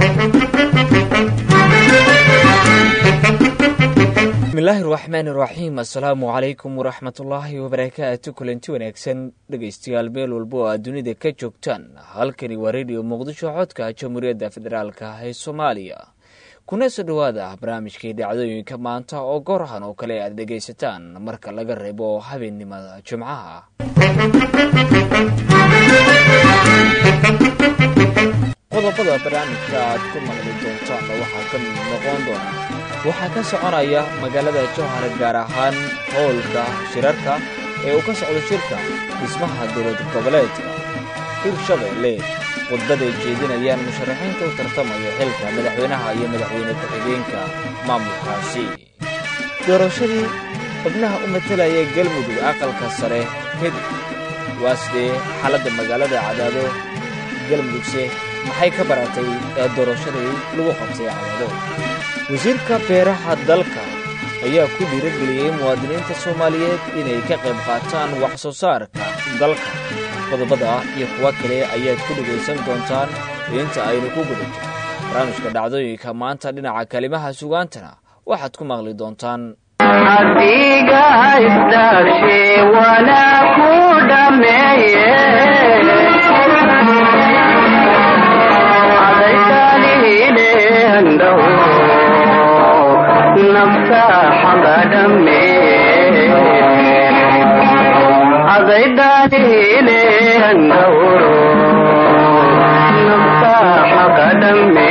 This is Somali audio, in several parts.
bismillaahi raxmaan iraxiim assalaamu calaykum waraxmatullaahi wabarakaatu kulanti wanaagsan dhegaystayaal meel walba oo aad dunida ka joogtaan halkani waa rediyo muqdisho codka jamhuuriyadda federaalk ee soomaaliya kuna soo dhowaada barnaamijkii dhacdooyinka maanta oo goorahan oo kale aad dhegaysataan marka laga reebo habeennimada jimcaha qodobada barnaamijka aad ku maqli doontaanna waxaa ka mid noqon doona waxaa ka soconaya magaalada jowhar gaar ahaan howlka shirarka ee uu ka socdo shirka dhismaha dowlad goboleedka hirshabeelle khudbaday jeedinayaan musharaxiinta u tartamaya xilka madaxweynaha iyo madaxweyne ku-xigeenka maamulkaasi doorashadii xubnaha u matalaya galmudug aqalka sare kadib waa sidee xaaladda magaalada cadaado galmudugse maxay ka baratay ee doorashadii lagu qabtay cadaado wasiirka beeraha dalka ayaa ku dhiirageliyey muwaadiniinta soomaaliyeed inay ka qayb qaataan wax soo saarka dalka qodobada iyo kuwa kale ayaad ku dhegaysan doontaan inta aynu ku guda jiro barnaamijka dhacdooyinka maanta dhinaca kalimaha sugaantana waxaad ku maqli doontaan adiga isdhaashe wana ku dhameeye adaykaalihileendhow nafsa xagadhame adaydaalihileendhowro nafsa xagadhame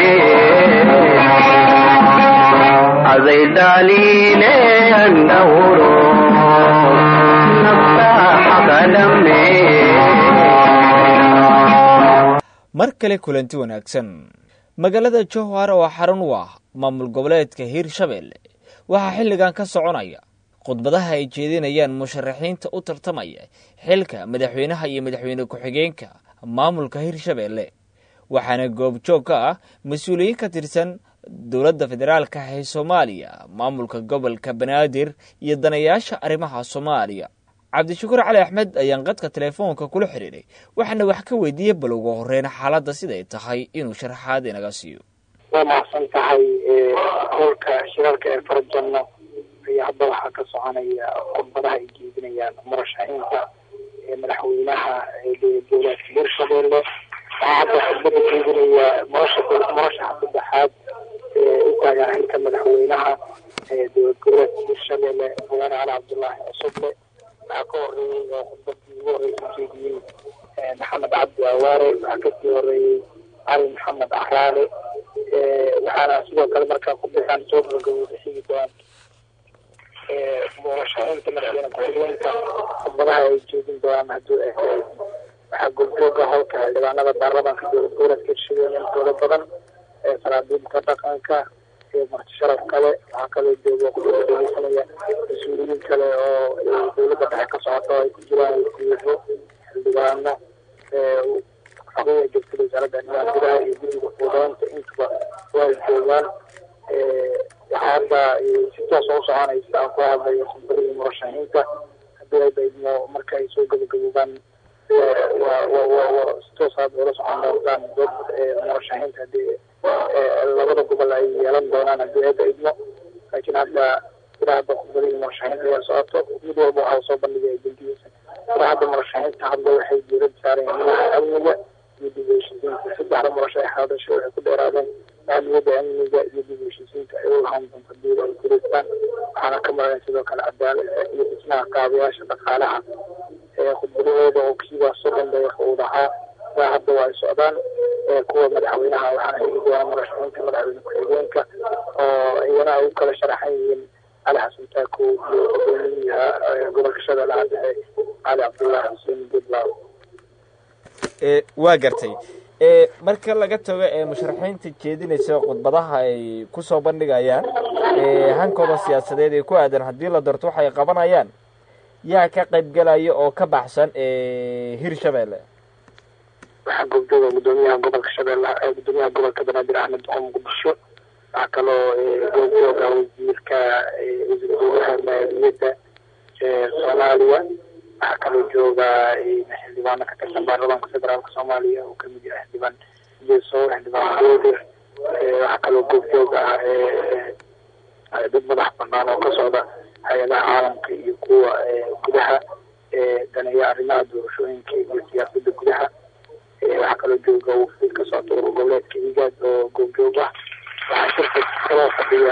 adaydaaliile andhowro nafsa xagadhame mar kale kulanti wanaagsan magaalada jowhar oo xarun u ah maamul goboleedka hiirshabeelle waxaa xilligan ka soconaya khudbadaha ay jeedinayaan musharaxiinta u tartamaya xilka madaxweynaha iyo madaxweyne ku-xigeenka maamulka hiirshabeelle waxaana goobjoog ka ah mas-uuliyiin ka tirsan dowladda federaalka ee soomaaliya maamulka gobolka banaadir iyo danayaasha arrimaha soomaaliya cabdishakuur cali axmed ayaan qadka teleefoonka kula xidhiidhay waxaana wax ka weydiiyey bal ugu horeyn xaaladda siday tahay inuu sharaxaad inaga siiyo waa mahadsan tahay howlka shirarka ee farajanno ayaa hadda waxaa ka soconaya khudbadaha ay jeedinayaan murashaxiinta madaxweynaha dowlaadka hirshabeelle waxaa hadda khudbada jeedinaya murasha murashaxa saddexaad u taagan xilka madaxweynaha dowlad goboleedka hirshabeelle mudane cali cabdullaahi cusuble waxaa ka horeeyey oo khudbadii ugu horeysa jeediyey maxamed cabdi awaare waxaa kasii horeeyey cali maxamed caraale waxaana sidoo kale markaa khudbadan soo gabagabooda xigi doon murashaxiinta madaxweyne ku-xigeenka khudbadaha ay jeedin doonaan hadduu waxaa goobjooga howlka xildhibaanada baarlamaanka dowlad goboleedka hirshabeelle intooda badan saraabiilka dhaqanka marti sharaf kale waxaa kaloo jooga khudbada dhegeysanaya mas-uuliyiin kale oo dowladda dhexe ka socoto ay ku jiraan wasiiro xildhibaano xogaya joogtada wasaaradda arrimaha gudaha iyo guddiga fuudeynta intuba waa joogaan waxaa hadda si toos oo soconaysa aan ku hadlayo khudbadihii murashaxiinta haddii ay baydmo marka ay soo gabagaboobaan si toos aad ula socon doontaan dad murashaxiinta hadii labada gobol ay yeelan doonaan haddii ay baydmo laakiin hadda ilaa hadda khudbadihii murashaxiinta ayaa socoto mid walba waxaa soo bandhigaya guddigiisa ilaa hadda murashaxiinta hadda waxay diirada saareen arrimaha amniga iyo dib u heshiisiinta saddexda murashax hadasho waxay ku dheeraadeen ahmiyadda amniga iyo dib u heshiisiinta ay u lahaan doonto hadii ay gureystaan waxaana ka maqan sidoo kale cadaalada iyo dhismaha kaabayaasha dhaqaalaha khudbadahooda oo kiibaa soddon daqiiqa uu dhahaa ilaa hadda waa ay socdaan kuwa madaxweynaha waxaana hegi doona murashaxiinta madaxweyne ku-xigeenka oo iyana ay u kala sharaxan yihiin cali xasan taako iyo gudoomiyaha gobolka shabeellaha dhexe cali cabdullaahi xuseen budlaaw waa gartay marka laga tago ee musharaxiinta jeedinaysa khudbadaha ay kusoo bandhigayaan hankooda siyaasadeed ee ku aadan haddii la doorto waxay qabanayaan yaa ka qaybgelaya oo ka baxsan hirshabeelle waxaa goobjooga gudoomiyaha gobolka shabeellaha gudoomiyaha gobolka banaadir axmed duqo muqdisho waxaa kaloo goobjooga wasiirka wasiir dowlaha maaliyadda soomaaliya waxaa kaloo jooga xildhibaano ka tirsan baarlamaanka federaalka soomaaliya oo kamid yahay xildhibaan jeso xildhibaan goodir waxaa kaloo goobjoog ah dad madax banaan oo ka socda hay-adaha caalamka iyo kuwa gudaha daneeya arrimaha doorashooyinka iyo siyaasada gudaha waxaa kaloo jooga wafdi ka socda urur goboleedka igaad oo goobjoog ah waxaa shirka kaloo fadhiya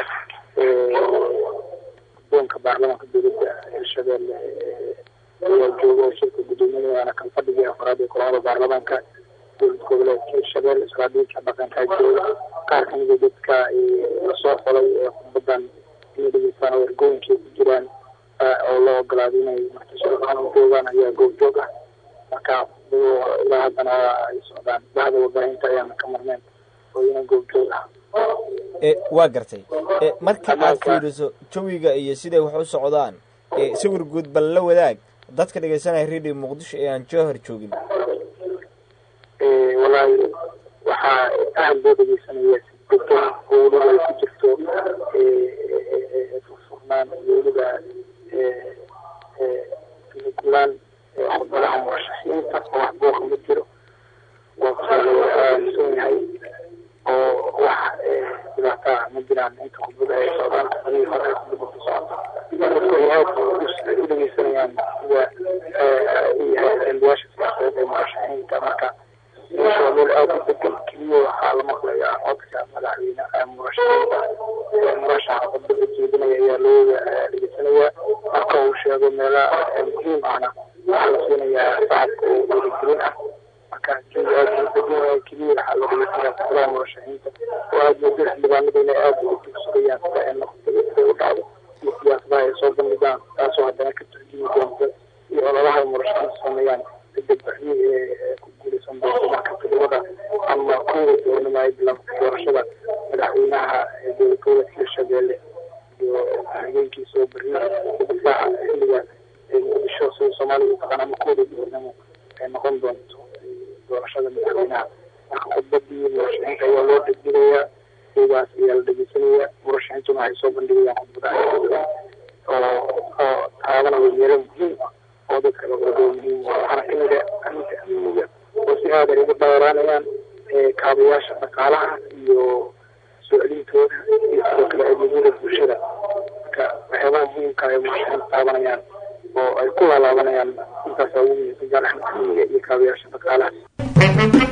guddoonka baarlamaanka dowladda hirshabeelle ayaa jooga oo shirka guddoominayana kan fadhigii afraad ee kulamada baarlamaanka dowlad goboleedka hirshabeelle saraadiinka dhaqankaa jooga qaar kamida dadka lasoo xolay ee khudbadan inay dhegeystaan oo ergooyinkay ku jiraan oo loo ogolaaday inay martishada u joogaan ayaa goobjoog ah marka ilaa haddana ay socdaan bahda warbaahinta ayaana ka marneen oo ina goobjoog ah waa gartay marka aad fiiriso jawiga iyo siday wax u socdaan sawir guud bal la wadaag dadka dhegeysanaya radio muqdisho ee aan jowhar joogin wallaahi waxaa aad loo dhegeysanaya si degan oo weliba ay ku jirto furfurnaan iyo weliba gulaan khudbadaha murashaxiinta oo wax booqa ma jiro waa aaminsan yahay oo wax dhibaataa ma jiraan inta khudbada ay socdaan khudbadihii hore ee khudbada ku socota dadku ay aad u dhegeysanayaan sida xildhibaasha siyaasadeed ee murashaxiinta marka meesha waa meel aad u degan keliya waxaa la maqlayaa codka madaxweyne murashaxiinta murashaxa khudbada jeedinaya ayaa looga dhegeysanayaa marka uu sheego meelaha muhiim ahna waxaa la siinayaa shacabka oo dhiirigelin ah marka jawi aad u degan yahay keliya waxaa la dhegeysanayaa khudbadaha murashaxiinta oo aad moodo xildhibaanada inay aad u dugsugayaan sida ay noqotay siday u dhacdo iyo siyaasadaha ay soo bandhigaan taasoo haddana ka turjumi doonta iyo ololaha ay murashaxiinta sameeyaan degdegbaxyo ee ku guuleysan doonta marka todobada ama kuwa doonima ay bilaabta doorashada madaxweynaha dowlad goboleedka hirshabeelle iyo habeenkiisa oo berri difaaca xilliga muqdisho sida soomaaliya u taqaan ama kooda doornimo ay noqon doonto doorashada madaxweynaha marka khudbadii murashaxiinta ayaa loo dhegdhigayaa sidaas ayaa la dhegeysanayaa murashaxiintuna waxay soo bandhigayaan khudbadaha oo oo taabanaya meelo muhiim ah oo dadka lagodo muhiim waxaana kamid a arrinta amniga oo si aad ay uga dheeraanayaan kaabayaasha dhaqaalaha iyo soo celintooda iyo sidoo kale adeegyada bulshada marka waxyaabaha muhiimka ay murashaxiinta taabanayaan oo ay ku laalaabanayaan intaasa ugu muhiimsan gaar ahaan amniga iyo kaabayaasha dhaqaalaha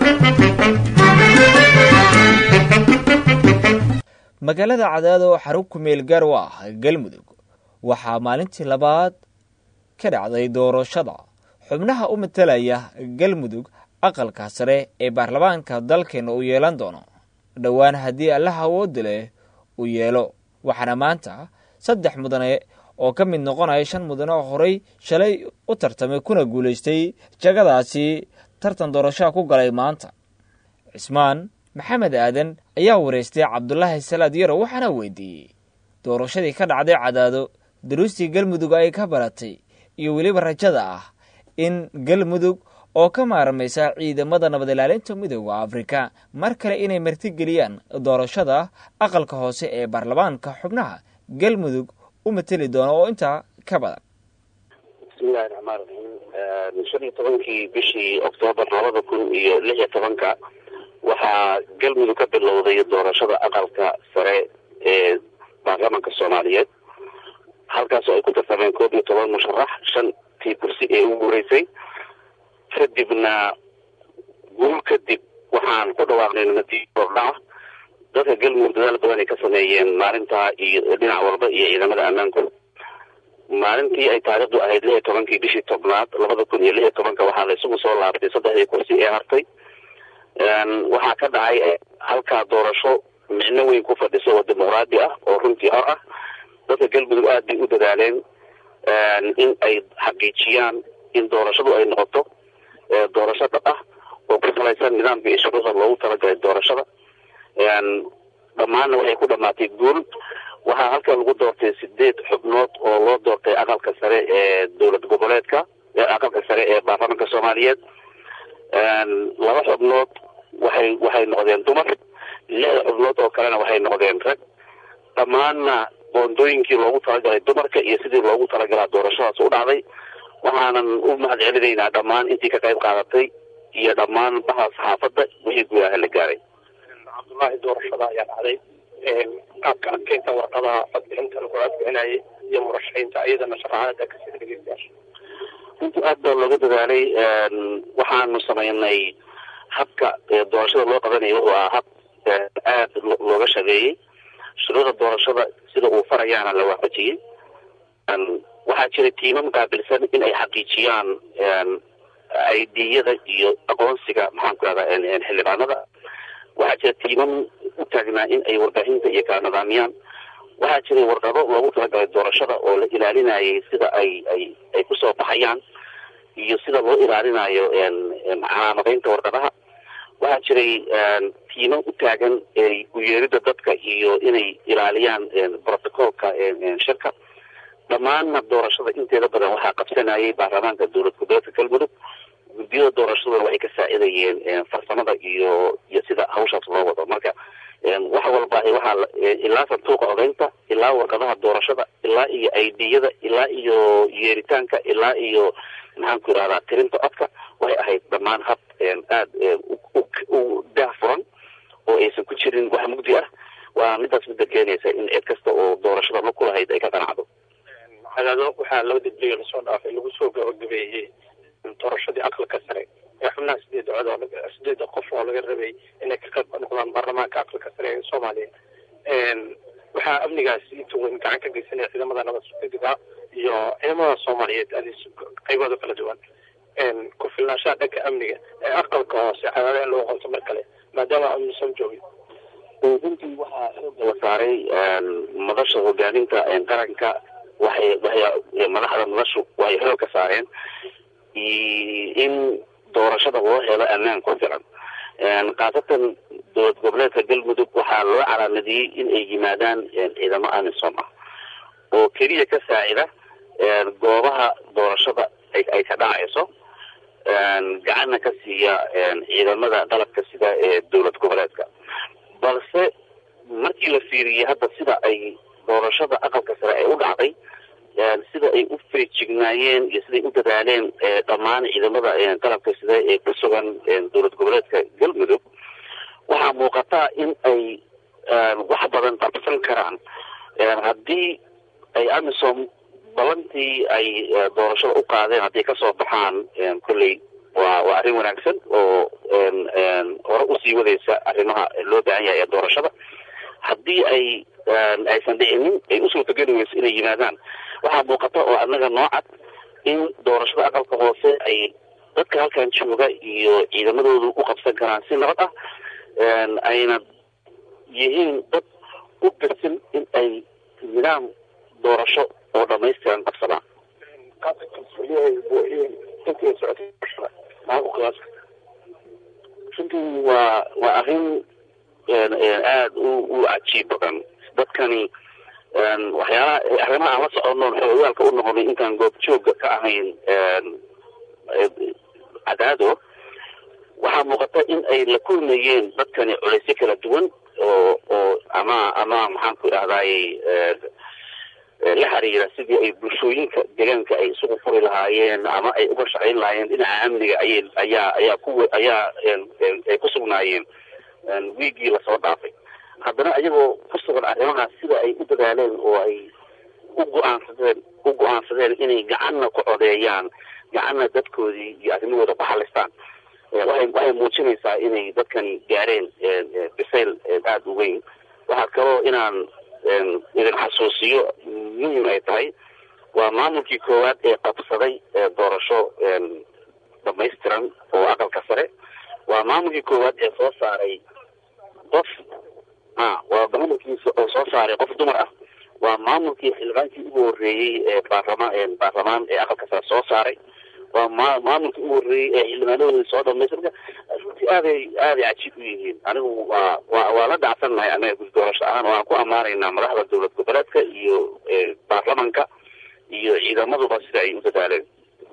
magaalada cadaado xarug kumeel gaar u ah galmudug waxaa maalintii labaad ka dhacday doorashada xubnaha u matalaya galmudug aqalka sare ee baarlamaanka dalkeena uu yeelan doono dhowaan haddii allaha awoodda leh uu yeelo waxaana maanta saddex mudane oo ka mid noqonaya shan mudane oo horey shalay u tartamay kuna guulaystay jagadaasi tartan doorashaha ku galay maanta cismaan maxamed aadan ayaa wareystay cabdulaahi salaad yaro waxaana weydiiyey doorashadii ka dhacday cadaado daruustii galmudug ay ka baratay iyo weliba rajada ah in galmudug oo ka maarmaysa ciidamada nabad ilaalinta midooda afrika mar kale inay martigeliyaan doorashada aqalka hoose ee baarlamaanka xubnaha galmudug u mateli doona oo intaa ka badan bismillahi raxmaan raxiim shan iyo tobankii bishii oktoobar labada kun iyo lix iyo tobanka waxaa galmudug ka bilowday doorashada aqalka sare ee baarlamaanka soomaaliyeed halkaasoo ay ku tartameen koob iyo toban musharax shantii kursi ee ugu horeysay kadibna guul kadib waxaan ku dhawaaqnay natiijo kordhaca dadka galmudug dadaal badan ay ka sameeyeen maalintaa iyo dhinac walba iyo ciidamada ammaanku maalintii ay taariikhdu ahayd lix iyo tobankii bishii tobnaad labada kun iyo lix iyo tobanka waxaa la isugu soo laabtay saddexdii kursi ee hartay waxaa ka dhacay halkaa doorasho micno weyn ku fadhiso oo dimuqraadi ah oo runtii hor ah dadka galmudug aad bay u dadaaleen in ay xaqiijiyaan in doorashadu ay noqoto doorasho dhab ah oo ku salaysan nidaamka iyo shuruucda loogu talagalay doorashada dhammaanna waxay ku dhamaatay guul waxaa halkan lagu doortay sideed xubnood oo loo doortay aqalka sare ee dowlad goboleedka aqalka sare ee baarlamaanka soomaaliyeed laba xubnood waxay waxay noqdeen dumar lixda xubnood oo kalena waxay noqdeen rag dhammaanna boondooyinkii loogu talagalay dumarka iyo sidii loogu talagalaa doorashadaas u dhacday waxaanan u mahad celinaynaa dhammaan intii ka qayb qaadatay iyo dhammaan baha saxaafadda wixii gudaha la gaaray cabdullaahi doorashada ayaa dhacday qaabka adkeynta warqadaha codbixinta lagu codbixinayay iyo murashaxiinta iyadana sharaxaada kasida dhegeystayaasha runtii aad baa looga dadaalay waxaanu samaynay habka doorashada loo qabanaya wuxuu ahaa hab aad looga shageeyey shuruuda doorashada sida uu farayaana la waafajiyey waxaa jira tiimam qaabilsan in ay xaqiijiyaan aidiyada iyo aqoonsiga maxaan ku rahdaa xildhibaanada waxaa jira tiimam u taagnaa in ay warbaahinta iyo kala nidaamiyaan waxaa jiray warqado loogu talagalay doorashada oo la ilaalinayay sida ay ay ay kusoo baxayaan iyo sida loo ilaalinayo calaamadaynta warqadaha waxaa jiray tiimo u taagan uyeerida dadka iyo inay ilaaliyaan protocolka shirka dhammaanna doorashada inteeda badan waxaa qabsanayay baarlamaanka dowlad goboleedka galmudug guddiyada doorashaduna waxay ka saacidayeen farsamada iyo iyo sida hawshaas loo wado marka wax walba waxaa ilaa santuuqa odaynta ilaa warqadaha doorashada ilaa iyo aidiyada ilaa iyo yeeritaanka ilaa iyo maxaan ku irahdaa tirinta codka waxay ahayd dhammaan hab aad u daah furan oo aysan ku jirin wax mugdi ah waa midaas midda keenaysa in cid kasta oo doorashada ma kulahayd ay ka qanacdo cadaado waxaa laba degdega lasoo dhaafay lagu soo gabagabeeyey doorashadii aqalka sare ee xubnaha sideed cod oo sideeda qof oo laga rabay inay ka qayb noqdaan baarlamaanka aqalka sare ee soomaaliya waxaa amnigaasi inta weyn gacan ka geysanaya ciidamada nabad sugidda iyo ciidamada soomaaliyeed adi qaybooda kala duwan ku filnaanshaha dhanka amniga ee aqalka hoose cadaado in lagu qabto mar kale maadaama amnisan joogin runtii waxaa xooga la saaray madasha hogaaminta qaranka waxay waxay madaxda madashu waxay xoog ka saareen in doorashada loo helo ammaan ku filan khaasatan dowlad goboleedka galmudug waxaa loo calaamadiyey in ay yimaadaan ciidamo amisom ah oo keliya ka saacida goobaha doorashada ay ka dhacayso gacanna ka siiya ciidamada qalabka sida ee dowlad goboleedka balse markii la fiiriyey hadda sida ay doorashada aqalka sare ay u dhacday sida ay u feejignaayeen iyo siday u dadaaleen dhammaan ciidamada qalabka sida ee ku sugan dowlad goboleedka galmudug waxaa muuqataa in ay wax badan qabsan karaan haddii ay amisom balantii ay doorashada u qaadeen hadday kasoo baxaan kolley waa waa arrin wanaagsan oo hore usii wadaysa arrimaha loo baahan yahay ee doorashada haddii ay aysan dhicinin ay u suurtageli weyso inay yimaadaan waxaa muuqata oo annaga noocad in doorashada aqalka hoose ay dadka halkan jooga iyo ciidamadoodu u qabsan karaan si nabad ah ayna yihiin dad u birsin in ay nidaam doorasho oo dhamaystiran qabsadaan runtii waa waa arrin aada u u cajiib badan dadkani waxyaalaha arrimaha aan la soconoon xoogaalka u noqonay intaan goob jooga ka ahayn cadaado waxaa muuqata in ay la kulmayeen dadkani culaysyo kala duwan oo oo ama ama maxaan ku idhahdaay la xiriira sidii ay bulshooyinka deegaanka ay isugu furi lahaayeen ama ay uga shaqayn lahaayeen dhinaca amniga ayay ayaa ayaa ku ayaa ay ku sugnaayeen wiigii lasoo dhaafay haddana iyagoo ku sugan arrimahaas sida ay u dadaaleen oo ay u go-aansadeen u go-aansadeen inay gacanna ku codeeyaan gacanna dadkoodii iyo arrimahooda ku xalistaan waxay waxay muujinaysaa inay dadkani gaareen bisayl aada u weyn waxaa kaloo inaan idin xasuusiyo muhim ay tahay waa maamulkii koowaad ee qabsaday doorasho dhamaystiran oo aqalka sare waa maamulkii koowaad ee soo saaray qof a waa maamulkiisa oo soo saaray qof dumar ah waa maamulkii xildhibaankii ugu horreeyey ee baarlama baarlamaan ee aqalka sare soo saaray waa ma maamulkii ugu horreeyey ee xildhibaanadoodii soo dhamaystay marka runtii aaday aaday cajiib u yihiin anigu waa waa waa la dhacsan nahay annaga gudi doorasho ahaan waan ku ammaanaynaa madaxda dowlad goboleedka iyo baarlamanka iyo ciidamaduba sida ay u dadaaleen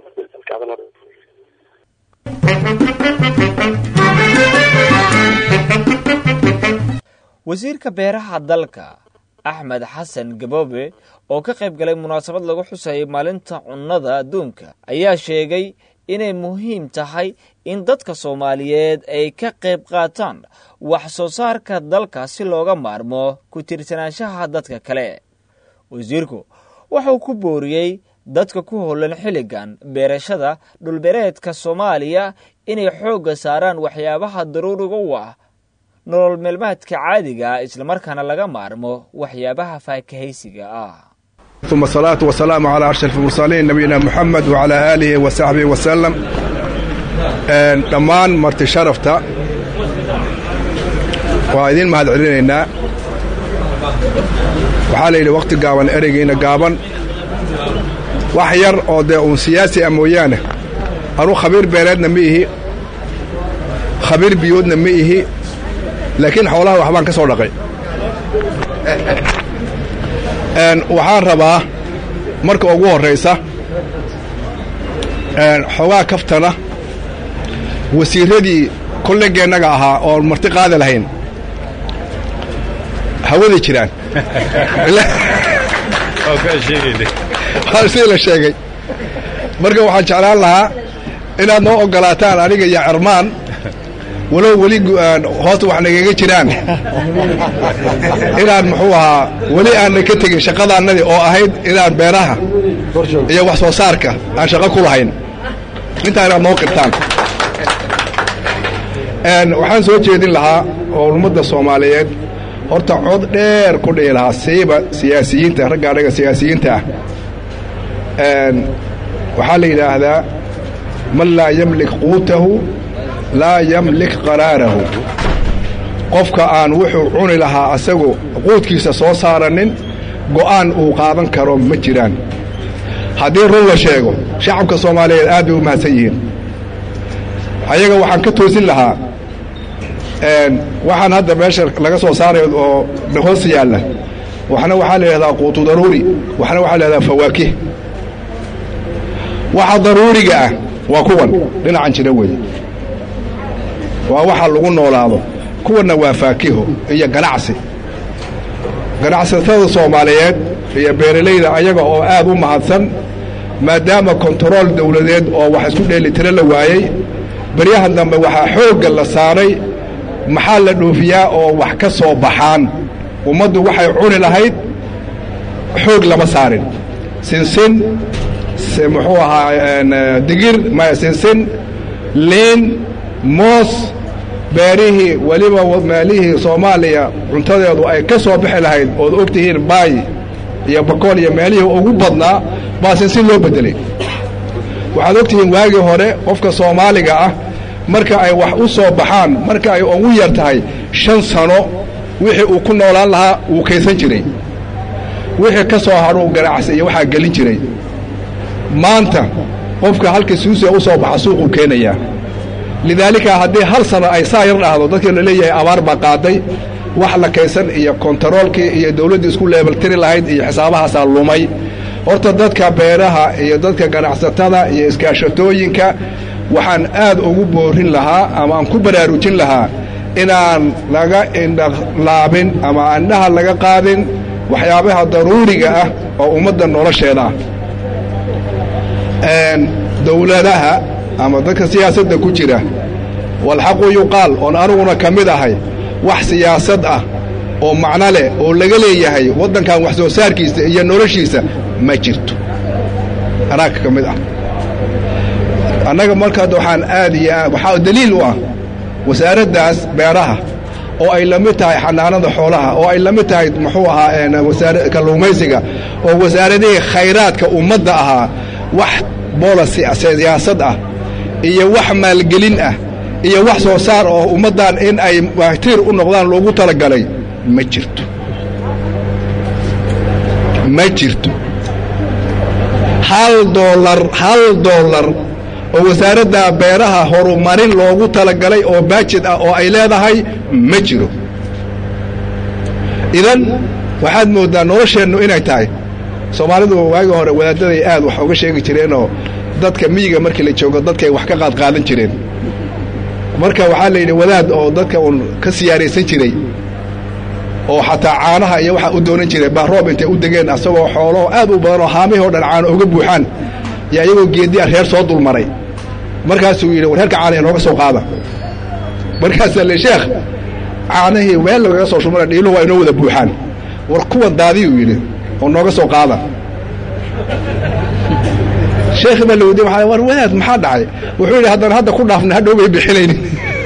wasiirka beeraha dalka axmed xasan gaboobe oo ka qayb galay munaasabad lagu xusayay maalinta cunnada adduunka ayaa sheegay inay muhiim tahay in dadka soomaaliyeed ay ka qayb qaataan wax soo saarka dalka si looga maarmo ku tirsanaanshaha dadka kale wasiirku wuxuu ku booriyey dadka ku howlan xilligan beerashada dhulbeereedka soomaaliya inay xoogga saaraan waxyaabaha daruuriga u ah nolol meelmaadka caadiga islamarkaana laga maarmo waxyaabaha faakahaysiga ah ثم الصلاة والسلام على أشرف المرسلين نبينا محمد وعلى آله وصحبه وسلم dhammaan marti sharafta waa idin mahad celinaynaa waxaa la yidhi wakhti gaaban ereygiina gaaban wax yar oo dee uun siyaasi ah mooyaane anuu khabiir beereedna ma ihi khabiir biyoodna ma ihi laakiin xoolaha waxbaan ka soo dhaqay waxaan rabaa marka ugu horraysa xoogaa kaftana wasiirradii kollegeennaga ahaa oon marti qaadi lahayn hawaday jiraan sidii la sheegay marka waxaan jeclaan lahaa inaad noo oggolaataan aniga iyo cermaan walow weli hoosta wax nagaga jiraan inaan muxuu ahaa weli aanna ka tegin shaqadaannadii oo ahayd inaan beeraha iyo wax soo saarka aan shaqo ku lahayn intaa inaad noo qirtaan waxaan soo jeedin lahaa oo ummadda soomaaliyeed horta cod dheer ku dhihi lahaa siiba siyaasiyiinta ragga annaga siyaasiyiinta ah waxaa la yidhaahdaa man laa yamlik quutahu laa yamlik qaraarahu qofka aan wuxuu cuni lahaa asagu quudkiisa soo saaranin go'aan uu qaadan karo ma jiraan haddii run la sheego shacabka soomaaliyeed aad bay u mahadsan yihiin ayaga waxaan ka toosin lahaa waxaan hadda meesha laga soo saarayo oo hoos yaalla waxna waxaa la yidhahdaa quutu daruuri waxna waxaa la yidhahdaa fawaakih waxa daruuriga ah waa kuwan dhinacan jira weeye waa waxa lagu noolaado kuwanna waa faakiho iyo ganacsi ganacsatada soomaaliyeed iyo beeralayda ayaga oo aad u mahadsan maadaama kontarool dawladeed oo wax isku dheelitiro la waayey baryahan dambe waxaa xoogga la saaray maxaa la dhoofiyaa oo wax ka soo baxaan ummaddu waxay cuni lahayd xoog lama saarin sinsin muxuu ahaa digir maya sinsin liin moos beerihii weliba meelihii soomaaliya cuntadeedu ay ka soo bixi lahayd ood og tihiin baay iyo bakool iyo meelihii ugu badnaa baa sinsin loo beddelay waxaad og tihiin waagii hore qofka soomaaliga ah marka ay wax u soo baxaan marka ay ugu yar tahay shan sano wixii uu ku noolaan lahaa wuu kaysan jiray wixii ka soo hadhuu ganacsi iyo waxaa gelin jiray maanta qofka halka suusiga u soo baxa suuquu keenayaa lidaalika haddii hal sano ay saa yar dhahdo dadkii la leeyahay abaar baa qaaday wax la kaysan iyo kontaroolkii iyo dawladdii isku leebeltiri lahayd iyo xisaabahaasaa lumay horta dadka beeraha iyo dadka ganacsatada iyo iskaashatooyinka waxaan aad ugu boorin lahaa ama aan ku baraarujin lahaa inaan laga indhalaabin ama indhaha laga qaadin waxyaabaha daruuriga ah oo ummadda nolosheeda ah dawladaha ama dadka siyaasadda ku jira walxaqu yuqaal oon aniguna ka mid ahay wax siyaasad ah oo macno leh oo laga leeyahay waddankan wax soo saarkiisa iyo noloshiisa ma jirto anaaga ka mid ah annaga markaad waxaan aad iyo aad waxaa daliil u ah wasaaraddaas beeraha oo ay la mid tahay xanaanada xoolaha oo ay la mid tahay muxuu ahaa wasaara kalluumaysiga oo wasaaradihii khayraadka ummadda ahaa wax boolasi siyaasad ah iyo wax maalgelin ah iyo wax soo saar oo ummaddan in ay waatiir u noqdaan loogu talagalay ma jirto ma jirto hal doolar hal doolar oo wasaaradda beeraha horumarin loogu talagalay oo baajid ah oo ay leedahay ma jiro idan waxaad mooddaa nolosheennu inay tahay soomaalidu waagii hore wadaaddaday aad wax uga sheegi jireenoo dadka miyiga markii la joogo dadkay wax ka qaadqaadan jireen marka waxaa la yidhi wadaad oo dadka uun ka siyaaraysan jiray oo xataa caanaha iyo waxaa u doonan jiray baa roob intay u degeen asagoo xoolaho aad u badan oo haamihii o dhan caano uga buuxaan iyo iyagoo geeddi a reer soo dulmaray markaasuu yidhi war herka caana inooga soo qaada markaasaa le sheekh caanahii meel lagaga soo shumana dhiiluhu waa inoo wada buuxaan war kuwan daadiyuu yidhi oo nooga soo qaada sheekhi baa la weydiye waa war wadaad maxaa dhacay wuxuu yidhi haddaan hadda ku dhaafna hadhow bay bixinaynin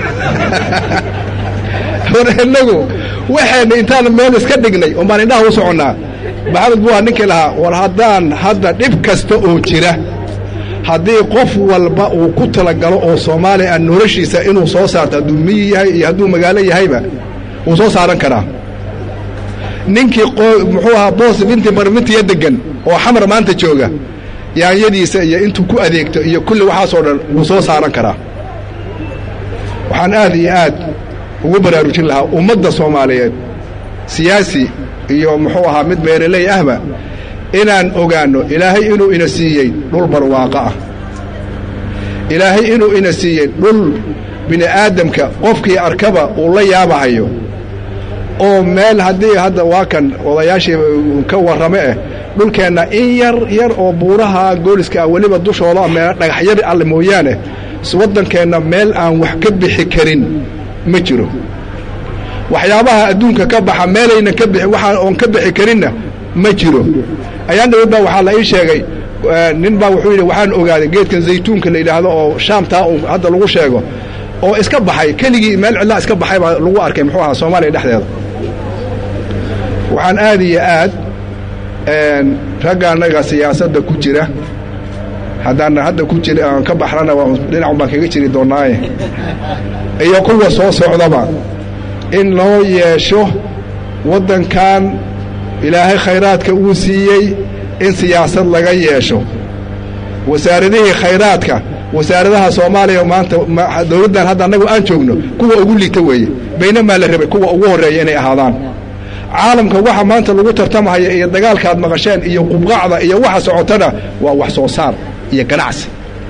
war inagu waxayna intaan meel iska dhignay un baan indhaha u soconnaa maxamed buuha ninkii lahaa war haddaan hadda dhib kasta oo jira haddii qof walba uu ku talagalo oo soomaaliya aan noloshiisa inuu soo saarto hadduu miyi yahay iyo hadduu magaalo yahayba wuu soo saaran karaa ninkii muxuu ahaa boos binti marmintiya degan oo xamar maanta jooga yaanyadiisa iyo intuu ku adeegto iyo kulli waxaasoo dhan wuu soo saaran karaa waxaan aad iyo aad ugu baraarujin lahaa ummadda soomaaliyeed siyaasi iyo muxuu ahaa mid beeraley ahba inaan ogaanno ilaahay inuu ina siiyey dhul barwaaqo ah ilaahay inuu ina siiyey dhul bini aadamka qofkii arkaba uu la yaabahayo oo meel haddii hadda waa kan odayaashii ka warrame eh dhulkeenna in yar yar oo buuraha gooliska ah weliba dushooda meel dhagaxyar alle mooyaane waddankeenna meel aan wax ka bixi karin ma jiro waxyaabaha adduunka ka baxa meelaynan ka bixi waxaan oon ka bixi karinna ma jiro ayaan dhawad baa waxaa la ii sheegay nin baa wuxuu yidhi waxaan ogaaday geedkan zaytuunka la yidhaahdo oo shaamtaa uu hadda lagu sheego oo iska baxay keligii meel cidlaa iska baxay baa lagu arkay muxuu ahaa soomaaliya dhexdeeda waxaan aad iyo aad ragga annaga siyaasadda ku jira haddaan hadda ku jira aan ka baxrana dhinacun baan kaga jiri doonnaaye iyo kuwa soo socdaba in loo yeesho waddankan ilaahay khayraadka uu siiyey in siyaasad laga yeesho wasaaradihii khayraadka wasaaradaha soomaaliya maanta dawladdan hadda annagu aan joogno kuwa ugu liita weeye baynamaa la rabay kuwa ugu horreeya inay ahaadaan caalamka waxa maanta lagu tartamahaya iyo dagaalkaad maqasheen iyo qubqacda iyo waxa socotana waa wax soo saar iyo ganacsi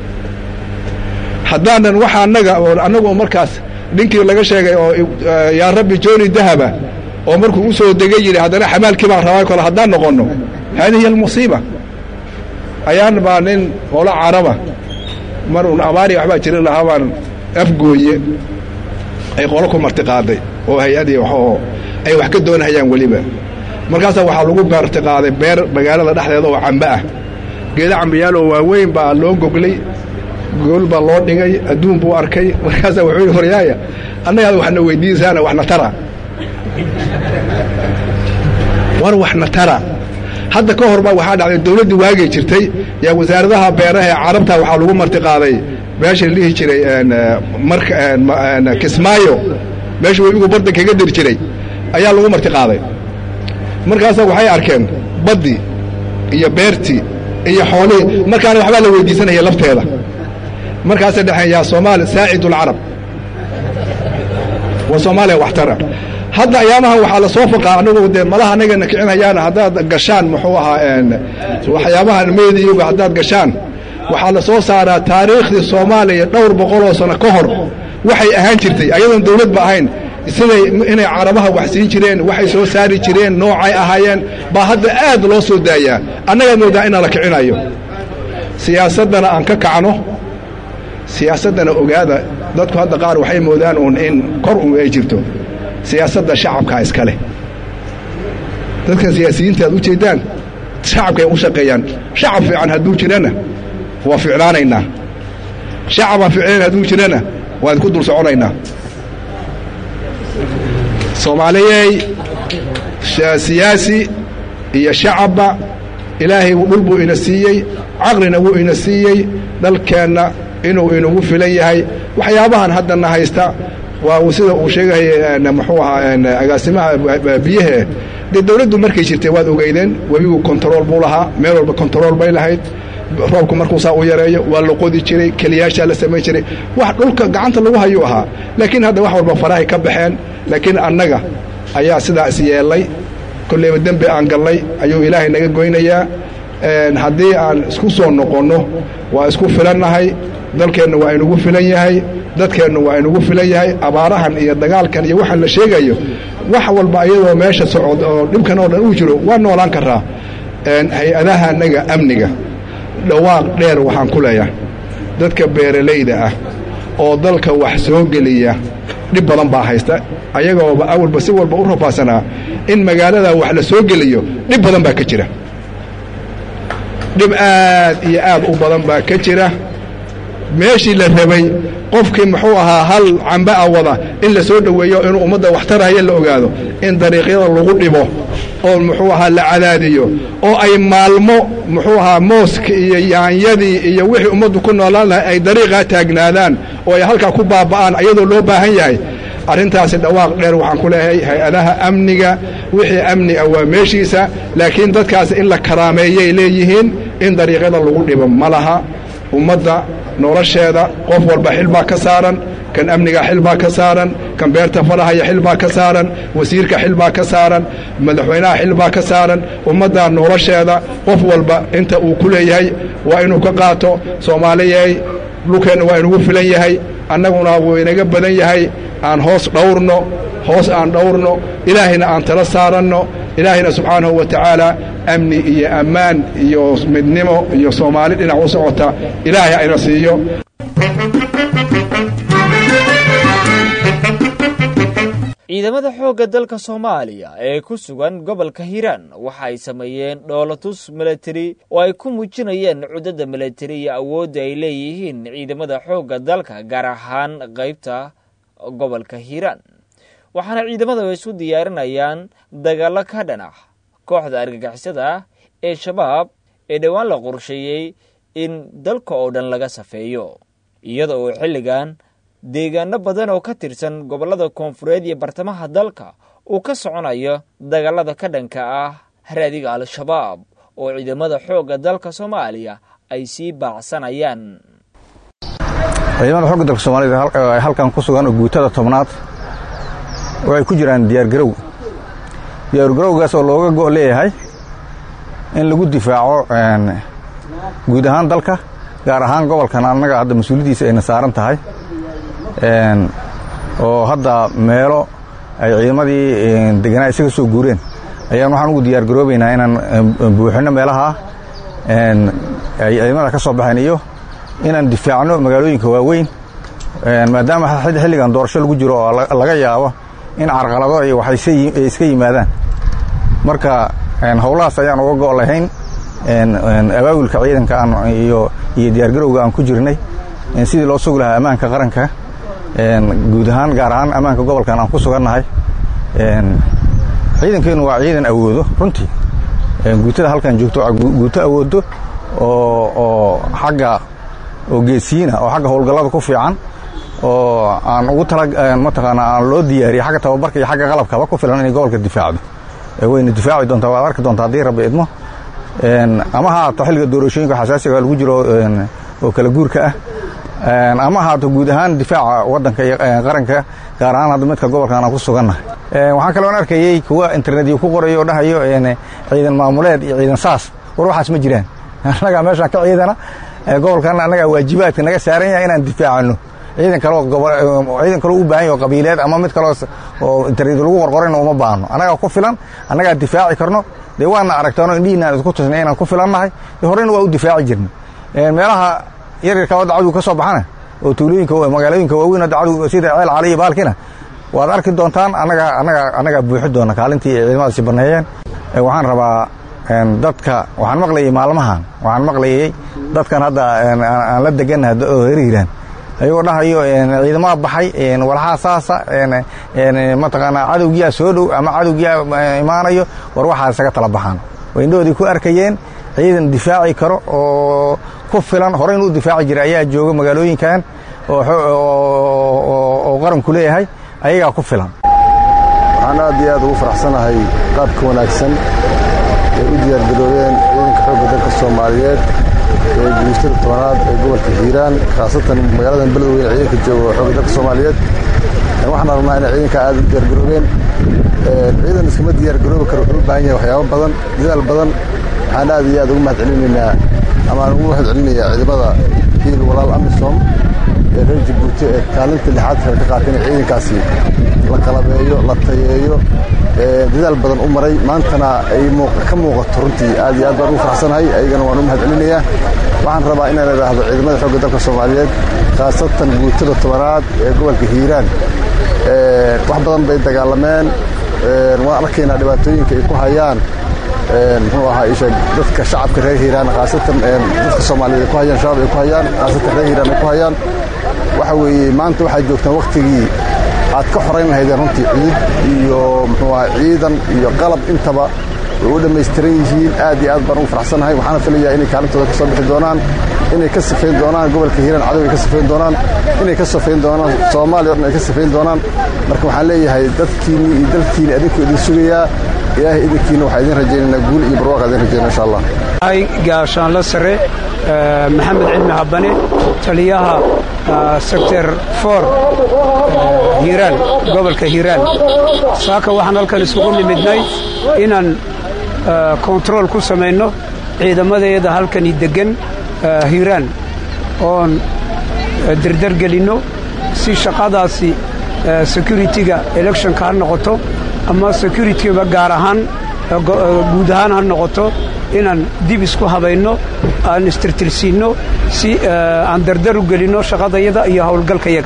haddaanan waxa annaga annagu markaas ninkii laga sheegay oo yaa rabbi jooni dahaba oo markuu u soo degay yidhi haddana xamaalkii baan rabaa kale haddaan noqonno haadihi almusiiba ayaan baa nin olo caraba mar un abaari waxbaa jiri lahaa baan afgooye ay qolo ku martiqaaday oo hay-adii waxoo ay wax ka doonahayaan weliba markaasaa waxaa lagu martiqaaday beer magaalada dhexdeeda oo cambe ah geeda cambiyaaloo waaweyn baa loo goglay gool baa loo dhigay adduun buu arkay markaasaa wuxuu yidhi horyaaya annagaada waxna weydiisaana waxna tara war waxna tara hadda ka hor baa waxaa dhacday dawladdii waagay jirtay yaa wasaaradaha beeraha ee carabta waxaa lagu martiqaaday meesha la dhihi jiray marka kismaayo meesha webigu badda kaga diri jiray ayaa lagu martiqaaday markaasaa waxay arkeen baddii iyo beertii iyo xoolihii markaana waxbaa la weydiisanaya lafteeda markaasay dhexeen yaa soomaali saacid ulcarab waa soomaaliya waxtara hadda ayaamahan waxaa la soo faqaa anagu dee malaha anagana kicinhayaana haddaad gashaan muxuu ahaa waxyaabahan meediyoga haddaad gashaan waxaa la soo saaraa taariikhdii soomaaliya dhowr boqoloo sano ka hor waxay ahaan jirtay ayadoon dawladba ahayn siday inay carabaha wax siin jireen waxay soo saari jireen noocay ahaayeen baa hadda aad loo soo daayaa annagaa moodaa inaan la kicinayo siyaasaddana aan ka kacno siyaasaddana ogaada dadku hadda qaar waxay moodaan uun in kor un ay jirto siyaasadda shacabkaa iska leh dadkan siyaasiyiinta aad u jeeddaan shacabkay u shaqeeyaan shacab fiican hadduu jirana waa ficnaanaynaa shacabaan ficnayn hadduu jirana waan ku dul soconaynaa soomaaliyey siyaasi iyo shacabba ilaahay dhul buu ina siiyey caqlina wuu ina siiyey dalkeenna inuu inagu filan yahay waxyaabahan haddana haysta waa sida uu sheegaya muxuu ahaa agaasimaha biyahe dee dawladdu markay jirtay waad ogeydeen webigu kontarool buu lahaa meel walba kontarool bay lahayd roobku markuu saa u yareeyo waa la qodi jiray keliyaashaa la samayn jiray wax dhulka gacanta lagu hayuu ahaa laakiin hadda wax walba farahay ka baxeen laakiin annaga ayaa sidaas yeellay kollayba dembi aan gallay ayuu ilaahay naga goynayaa haddii aan isku soo noqonno waa isku filannahay dalkeenna waa inugu filan yahay dadkeenna waa inugu filan yahay abaarahan iyo dagaalkan iyo waxaan la sheegayo wax walba iyadoo meesha socod oo dhibkan oo dhan uu jiro waa noolaan karaa hay-adaha annaga amniga dhawaaq dheer waxaan ku leeyahay dadka beeralayda ah oo dalka wax soo geliya dhib badan baa haysta ayagooba awalba si walba u rafaadsanaa in magaalada wax la soo geliyo dhib badan baa ka jira dhib aad iyo aad u badan baa ka jira meeshii la rabay qofkii muxuu ahaa hal camba a wada in la soo dhoweeyo inuu ummadda waxtaraya la ogaado in dariiqyada lagu dhibo oo muxuu ahaa la cadaadiyo oo ay maalmo muxuu ahaa mooska iyo yaanyadii iyo wixii ummaddu ku noolaan lahay ay dariiqaa taagnaadaan oo ay halkaa ku baaba'aan ayadoo loo baahan yahay arrintaasi dhawaaq dheer waxaan ku leeyahay hay-adaha amniga wixii amni ah waa meeshiisa laakiin dadkaasi in la karaameeyay leeyihiin in dariiqyada lagu dhibo ma laha ummadda nolosheeda qof walba xil baa ka saaran kan amniga xil baa ka saaran kan beerta farahaya xil baa ka saaran wasiirka xil baa ka saaran madaxweynaha xil baa ka saaran ummadda nolosheeda qof walba inta uu ku leeyahay waa inuu ka qaato soomaaliyey dhulkeenna waa inugu filan yahay annaguna wuu inaga badan yahay aan hoos dhawrno hoos aan dhawrno ilaahayna aan tala saaranno ilaahayna subxaanahu wa tacaala amni iyo ammaan iyo midnimo iyo soomaali dhinac u socota ilaahay ayna siiyo ciidamada xoogga dalka soomaaliya ee ku sugan gobolka hiiraan waxa ay sameeyeen dhoolatus milatari oo ay ku muujinayeen cudadda milatari iyo awoodda ay leeyihiin ciidamada xoogga dalka gaar ahaan qaybta gobolka hiiraan waxaana ciidamada isu diyaarinayaan dagaallo ka dhan ah kooxda argagixisada ee shabaab ee dhowaan la qorsheeyey in dalka oo dhan laga safeeyo iyada oo xilligan deegaano badan oo ka tirsan gobollada koonfureed iyo bartamaha dalka uu ka soconayo dagaalada ka dhanka ah haraadiga al-shabaab oo ciidamada xoogga dalka soomaaliya ay sii baacsanayaan ciidamada xogga dalka soomaalida ee halkan ku sugan oo guutada tobnaad waxay ku jiraan diyaargarow diyaargarowgaas oo looga go' leeyahay in lagu difaaco guud ahaan dalka gaar ahaan gobolkan annaga hadda mas-uuliyaddiisa ayna saaran tahay oo hadda meelo ay ciidamadii deganaa isaga soo guureen ayaan waxaan ugu diyaargaroobaynaa inaan buuxinno meelaha ay ciidamada ka soo baxeen iyo inaan difaacno magaalooyinka waaweyn maadaama xilligan doorasho lagu jiro oo laga yaabo in carqalado iyo waxay iska yimaadaan marka howlahaas ayaan uga go' lahayn abaabulka ciidanka iyo diyaargarowga aan ku jirnay sidii loo sugi lahaa ammaanka qaranka guud ahaan gaar ahaan ammaanka gobolkan aan ku sugannahay ciidankeennu waa ciidan awoodo runtii guutada halkan joogto guuto awoodo oo xagga oo geesiyiina oo xagga howlgallada ku fiican oo aan ugu tala mataqaanaa aan loo diyaariyey xagga tababarka iyo xagga qalabkaba ku filan inay gobolka difaacdo wayna difaaci doontaa waad arki doontaa haddii rabbi idmo ama ha haato xilliga doorashooyinka xasaasiga lagu jiro oo kala guurka ah ama haato guud ahaan difaaca waddanka iyo qaranka gaar ahaan hadda midka gobolkan aan ku sugannahay waxaan kaloon arkayey kuwa internetyo ku qorayo oo dhahayo ciidan maamuleed iyo ciidan saas war waxaas ma jiraan annagaa meeshaan ka ciidana gobolkan annagaa waajibaadka naga saaran yahay inaan difaacano ciidan kaloo ciidan kaloo u baahan yaho qabiileed ama mid kaloo oo internet lagu qorqorayna uma baahno annagaa ku filan annagaa difaaci karno dee waana aragtaano indhihiinaan isku tusnay inaan ku filannahay horeyna waa u difaaci jirnay meelaha yaryarka oo dacwadu ka soo baxana oo tuulooyinka magaalooyinka waaweyn oo dacwadu sida ceel cali iyo baalkina waad arki doontaan annagaa annagaa annagaa buuxi doona kaalintii ay ciidamadaasi banneeyeen waxaan rabaa dadka waxaan maqlayay maalmahan waxaan maqlayay dadkan hadda aan la degannahay oo heriiraan ayagoo dhahayo ciidamada baxay walxaa saasa mataqaanaa cadowgiyaa soo dhow ama cadowgiyaa imaanayo war waxaa isaga tala baxaan way indhahoodii ku arkayeen ciidan difaaci karo oo ku filan horey inuu difaaci jiray ayaa jooga magaalooyinkan oo qaranku leeyahay ayagaa ku filan waxaan aad iyo aad ugu faraxsanahay qaabka wanaagsan ay u diyaargaroobeen ciidanka xoogga dalka soomaaliyeed ee guushtada tobanaad ee gobolka hiiraan khaasatan magaaladan beledweyne ciidanka jooga oo xoogga dalka soomaaliyeed waxaan rabnaa inay ciidanka aad u diyaargaroobeen ciidan iskama diyaargaroobi karo wuxuu u baahan yahay waxyaabo badan dadaal badan waxaan aad iyo aad ugu mahad celinaynaa ama aan ugu mahad celinayaa ciidamada hiil walaal amisom ee reer jabuuti ee kaalinta lixaad kale ka qaatay inay ciidankaasi la qalabeeyo la tayeeyo dadaal badan u maray maantana ay ka muuqato runtii aad iyo aad baan ugu faraxsanahay ayagana waan u mahad celinayaa waxaan rabaa inaan idhaahdo ciidamada xoogga dalka soomaaliyeed khaasatan guutada tobanaad ee gobolka hiiraan wax badan bay dagaalameen waan arkaynaa dhibaatooyinka ay ku hayaan muxuu ahaa isha dadka shacabka reer hiiraan khaasatan dadka soomaaliyeed ay ku hayaan shabaab ay ku hayaan khaasatan reer hiiraan ay ku hayaan waxa weeye maanta waxaad joogtaan waktigii aad ka xorayn lahaydeen runtii ciid iyo muxuu ahaa ciidan iyo qalab intaba way u dhammaystiran yihiin aad iyo aad baan ugu faraxsanahay waxaana filayaa inay kaalintooda ka soo bixi doonaan inay ka sifayn doonaan gobolka hiiraan cadow ay ka sifayn doonaan inay ka sifayn doonaan soomaaliya o dhan ay ka sifayn doonaan marka waxaan leeyahay dadkiinni iyo dalkiinni adinku idin sugayaa ilaahay idinkiina waxaa idin rajaynaynaa guul iyo barwaaqa idin rajaynaa insha allah gaashaanla sare maxamed cilmi habane taliyaha sector for hiiraan gobolka hiiraan saaka waxaan halkan isugu nimidnay inaan kontarool ku samayno ciidamadeeda halkani deggan hiiraan oon derdergelinno si shaqadaasi security-ga electionka ha noqoto ama security-ba gaar ahaan guud ahaan ha noqoto inaan dib isku habayno aan istirtirsiinno si aan dardar u gelinno shaqadayada iyo howlgalkayaga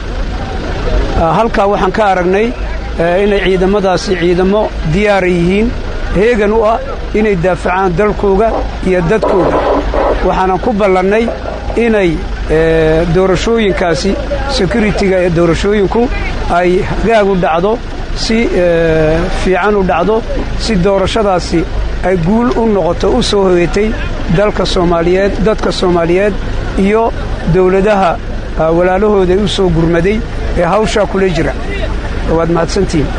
halkaa waxaan ka aragnay inay ciidamadaasi ciidamo diyaara yihiin heegan u ah inay daafacaan dalkooga iyo dadkooga waxaanan ku ballannay inay doorashooyinkaasi security-ga ee doorashooyinku ay hagaag u dhacdo si fiican u dhacdo si doorashadaasi ay guul u noqoto u soo hoyatay dalka soomaaliyeed dadka soomaaliyeed iyo dowladaha walaalahooda u soo gurmaday ee hawshaa kula jira waad mahadsantihiin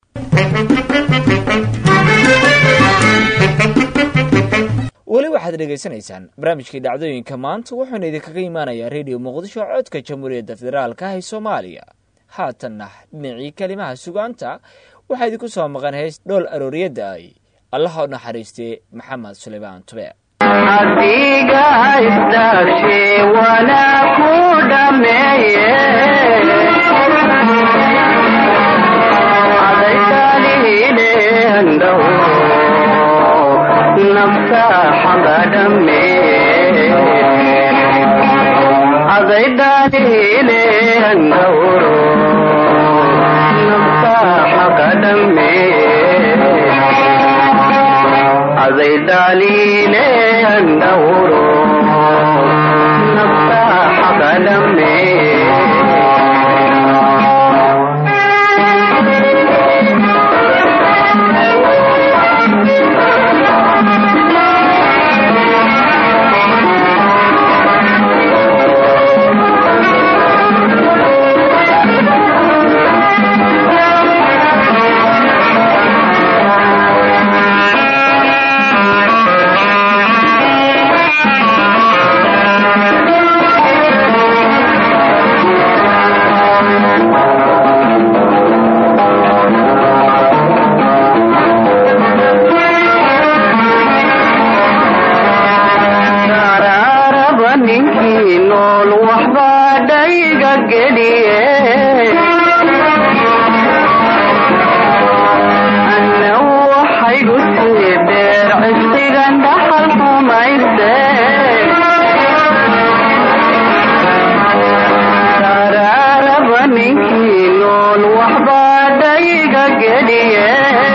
weli waxaad dhegaysanaysaan barnaamijkii dhacdooyinka maanta wuxuuna idinkaga imaanayaa rediyo muqdisho codka jamhuuriyadda federaalka ah ee soomaaliya haatanna dhinacii kelimaha sugaanta waxaa idinku soo maqan heys dhool arooriyadda ay allaha u naxariistee maxamed suleymaan tube adiga isdaarshe wana ku dhameeye adaytalihile handhow nafsa xaga dhame adaydalihile handhowro nafsa xaga dhame அதை டாலிலே அண்டவுரோ நப்தா அகலமே Sararaba ninkii nool waxbaa dhayga geliye anna waxaygu sii dheer cisigan dhaxal xumayse sararaba ninkii nool waxbaa dhayga geliye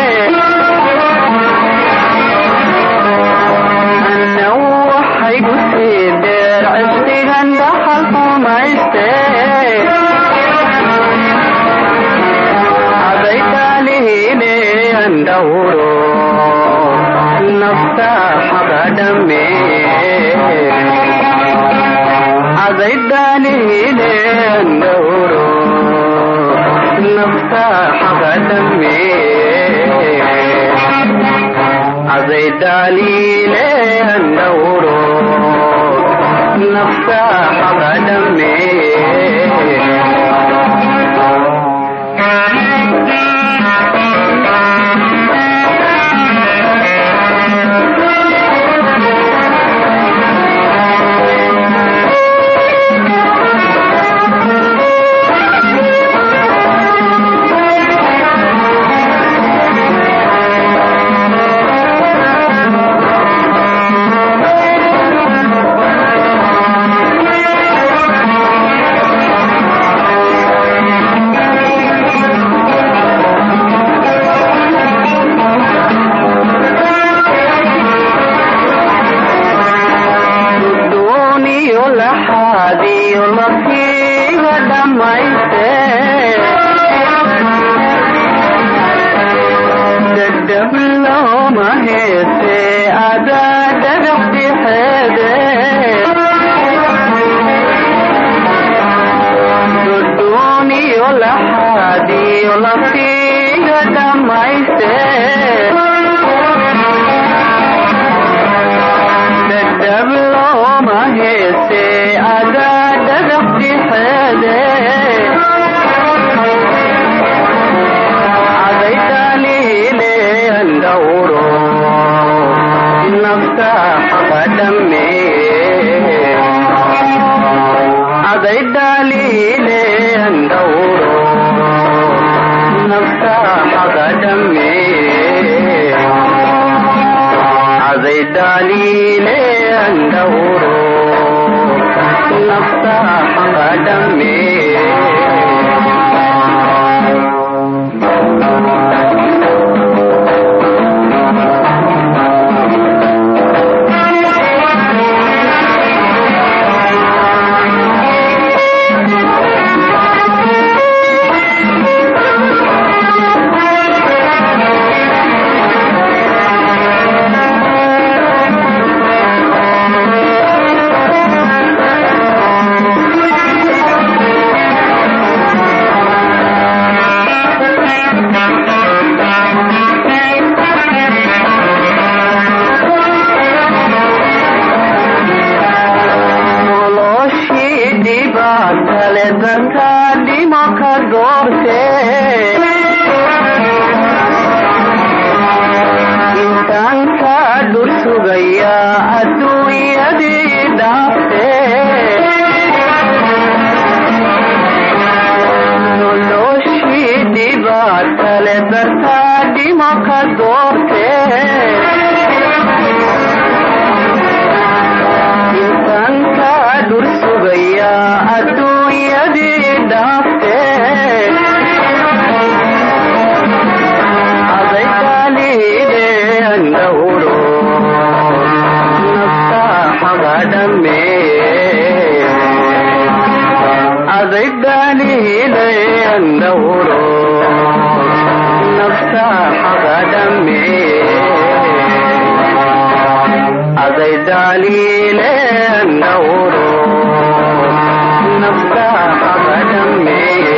anna waxaygu sii dheer cisigan dhaxal xumayse adaytalihile andhawro nafta xagadhame adaytalihile andhawro nafta xagadhame அதை டாலிலே அண்டவுரோ நப்சா அகடமே dhadhabloma heese adaa dhagax dhixeede duduniyo laxaadiyo lafiga dhammayste dhadhabloma heese adaa dhagax dhixeede aday daliile andawro nafta xaqadhamme aday daliile andawro nafta xaqadhamme aday daliile andawro nafta xaqadhamme noloshii dhibaatale dadka dhimo ka doorte intaan ka dhur sugaya adduunyadii dhaafte noloshii dhibaatale dadka dhimo ka doorte intaan ka dhur sugaya adduunyadii dhaafte aday daliile andawro nafta xaqadhamme aday daliile andawro nafta xaqadhamme aday daliile andawro nafta xaqadhamme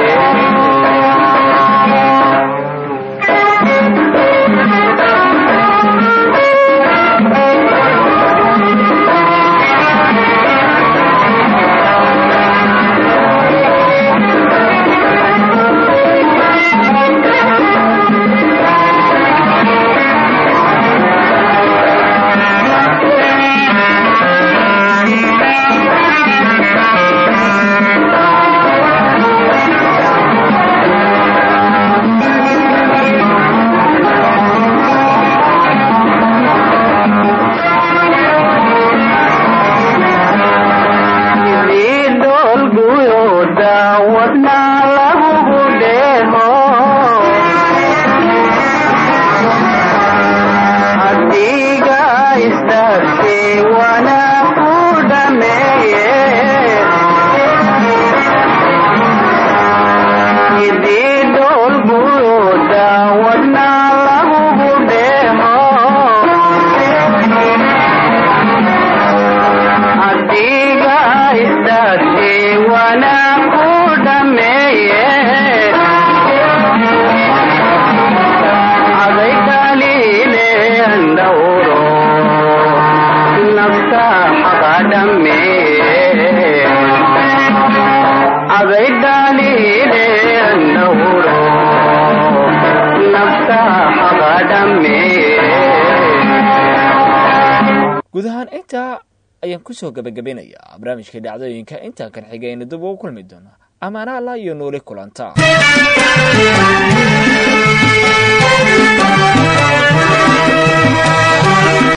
idolguyoda wadna lagugu dheeho hadiga isdarte wana ku dhameeye ididolguyoda wadna lagugu dheeho adiga isdarte wana ku dhameeye aday daliile andawro nafta xaqadhamme aday daliile andawro nafta xaqadhamme guud ahaan intaa ayaan kusoo gabagabeynayaa barnaamijka dhacdooyinka intaa kan xigayna dib ugu kulmi doona amaana allah iyo nooli kulanta